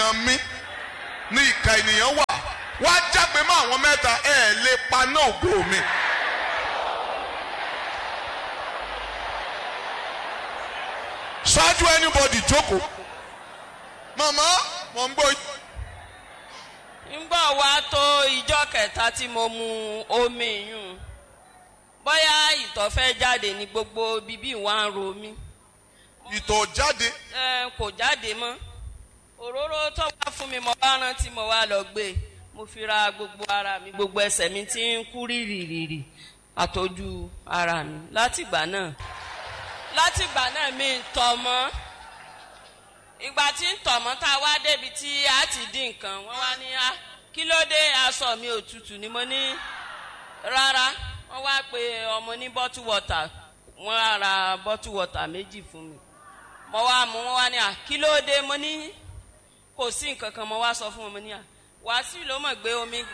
ènìyàn mi ní ìka ènìyàn wà wá jágbe mọ́ àwọn mẹ́ta ẹ̀ lè paná ògo mi. ṣáájú anybody jókòó màmá mò ń gbọ́ yín. ńgbà wá tó ìjọ kẹta tí mo mu omi yùn bóyá ìtọ̀ fẹ́ jáde ní gbogbo bíbí wa ń ro mí ìtọ̀ jáde ẹ kò jáde mọ́ òróró tó wá fún mi mo bá rántí mo wá lọ gbé mo fi ra gbogbo ara mi gbogbo ẹsẹ̀ mi ti ń kú rìrìrìrì àtọ́jú ara mi látìgbà náà látìgbà náà mi ń tọ̀ mọ́ ìgbà tí ń tọ̀ mọ́ tá a wá débi tí a ti dín nǹkan wọ́n wá ní a kí ló dé aṣọ mi ò tutù ni mo ní rárá wọ́n wá pe ọmọ ní bottle water wọ́n á ra bottle water méjì fún mi mo wá mú wọn wá ní à kí ló dé mo ní kò sí nǹkan kan mo wá sọ fún wọn mo ní à wàásù ló mọ̀ gbé omi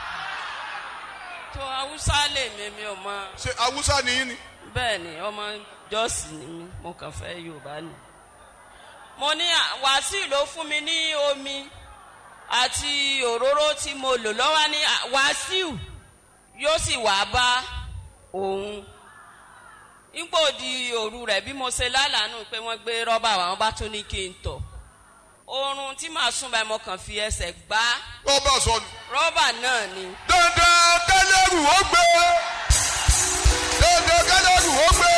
tó haúsá lè mi mi ò mọ ṣe awúsá nìyí ni. bẹ́ẹ̀ ni ọmọ jọ́ọ̀sì ni mí mo kàn fẹ́ yorùbá ni mo ní à, wàásù ló fún mi ní omi àti òróró tí mo lò lọ́wọ́ ní à, wàásù yóò sì wá bá òun nígbò di òru rẹ̀ bí mo ṣe lálàánú pé wọ́n gbé rọ́bà wá, wọ́n bá tún ní kí n tọ̀ oorun tí màá sùn báyìí mo kàn fi ẹsẹ̀ gbá rọ́bà sọnù. rọ́bà náà ni dandan kẹlẹ́rù ó gbé dandan kẹlẹ́rù ó gbé